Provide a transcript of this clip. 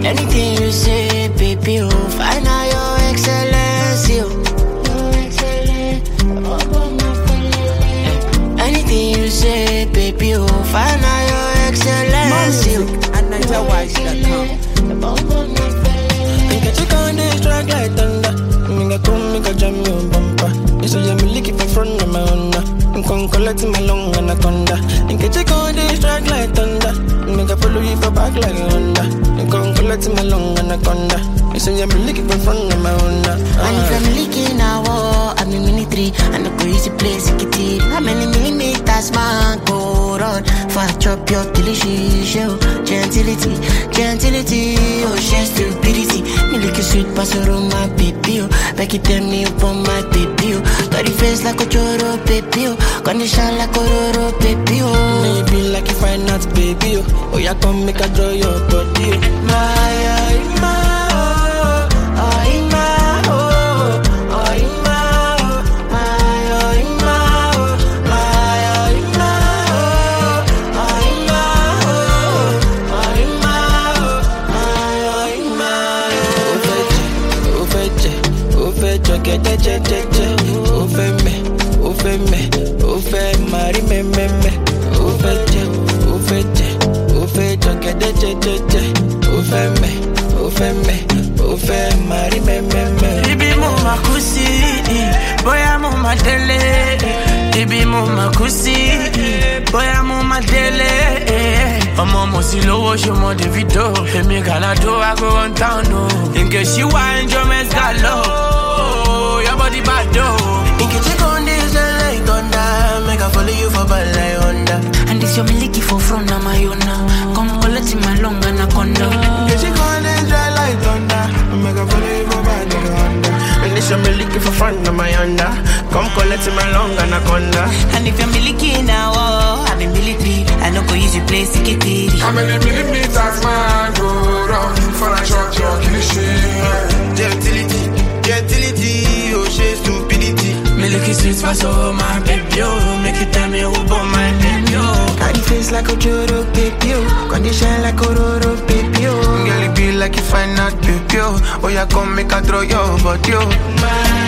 Anything you say, baby, oh, find out your excellence, yo. Anything you say, baby, oh, find out your excellence, yo. And NigerWise.com. Nigga, check on this track like thunder. Nigga, come, nigga, jam your bumper. You say I'm looking for front of my Honda. I'm come collect my long anaconda. Nigga, check on this track like thunder. Nigga, follow you for back like a Honda. You come collect my long anaconda. You say I'm looking for front of my Honda. And if I'm leaking now, oh, I'm in military. And I go easy place, it it. How many millimeters, man, go run? For I chop your delicious show. Gentility, gentility, oh, she stupidity. Me like a sweet pastor on my baby, oh. Back it tell me up on my baby, oh. Got the face like a choro, baby, oh. Condition like a roro, baby, oh. Maybe like if I not baby, oh. Oh, yeah, come make a draw your body, oh. My, oh, my, oh, oh, my, oh, oh, my, oh, my, oh, my, oh, my, oh, my, oh, oh, my, oh, my, oh, Ó fẹ́ jẹ, ó fẹ́ jẹ, ó fẹ́ jọ gẹ́dẹ́ jẹ́jẹ́jẹ́. Ó fẹ́ mẹ́, ó fẹ́ mẹ́, ó fẹ́ máa rí mẹ́mẹ́mẹ́. Ó fẹ́ jẹ, ó fẹ́ jẹ, ó fẹ́ jọ gẹ́dẹ́ jẹ́jẹ́jẹ́. Ó fẹ́ mẹ́, ó fẹ́ mẹ́, ó fẹ́ máa rí mẹ́mẹ́mẹ́. Ibi mo ma kú sí, bóyá mo ma délé. Ibi mo ma kú sí, bóyá mo ma délé. Ọmọ mo sì lówó ṣe mọ Davido. Èmi Gàládó I go run town o. Nke ṣí wá ẹnjọ́ mẹ́sà lọ. Your body bad o. Nke check on this like thunder. Make I follow you for bad like Honda. And this your miliki for front of my own now. Come collect my long anaconda. Nke check on this dry like thunder. Make I follow you for bad like Honda. And this your me looking for front of my Honda. Come collect my long anaconda. And if you're miliki now, oh, I'm in military. I know go use your place to get it. How many millimeters man go round for a shot your cliche? Gentility, gentility, oh she stupidity. Milky sweet for so my baby, oh. Make you tell me who born my baby, oh. Got the face like a Joro baby, oh. Condition like a Roro baby, oh. Girl, it be like you find out baby, oh. Oh, yeah, come make a throw your body, oh. My